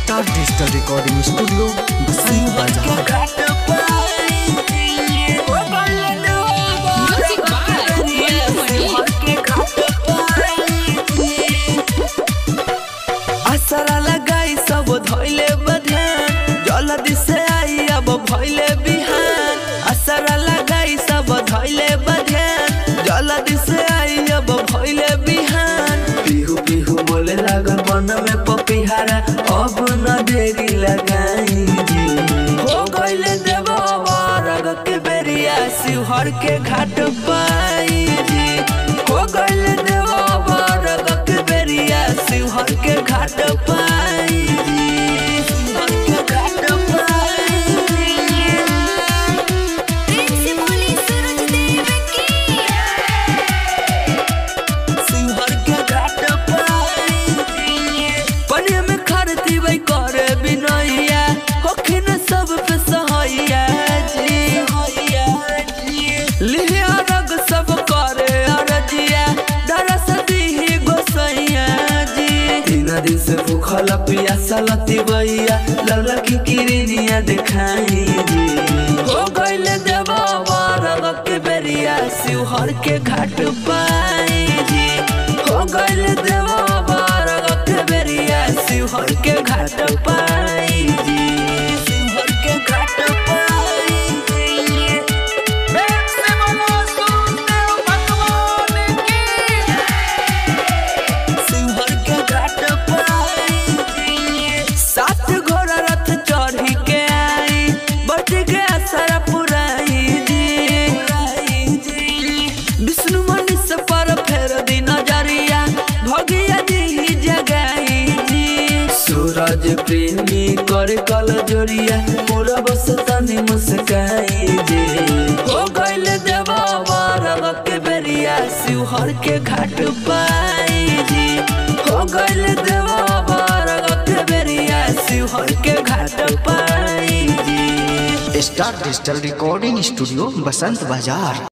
star digital recording studio Basant बाजार Music by असरा लगाई सब धैले बधान जल्दी से आई अब भैले बिहान असरा लगाई सब धैले बधान जल्दी से आई अब भैले बिहान पिहू पिहू बोले लागल मन में पपिहारा अब न देरी लगाई जी हो गइले देव रग के बेरिया शिवहर के घाट पाई जी हो गइले देव रग के बेरिया शिवहर के घाट पाई जी शिवहर के घाट पाई जी शिवहर के घाट पाई पनिया में खरती वही करे बिनैया होखिन सब पे सहैया जी लिहिया रग सब करे अरजिया दरस दीही गोसैया जी तीन दिन से भूखल पियासा लती बैया लौला की किरनिया देखाई जी हो गइले देवा रग के बेरिया शिवहर के घाट पाई जी हो गइले देवा रग के बेरिया शिवहर के घाट पाई जी शिवहर के घाट पाई जी शिवहर के घाट पाई सात घोड़ा रथ चढ़ी के आई बच गया सारा पुराई जी विष्णु मनीष पर फेर दी नजरिया भगिया जी जगाई जी सूरज प्रेमी कर कल जोड़िया पूरा बस तनी मुस्काई जी हो गइल देवा रग के बेरिया शिवहर के घाट पाई जी हो गइल देवा रग के बेरिया शिवहर के घाट पाई जी star digital recording studio Basant बाजार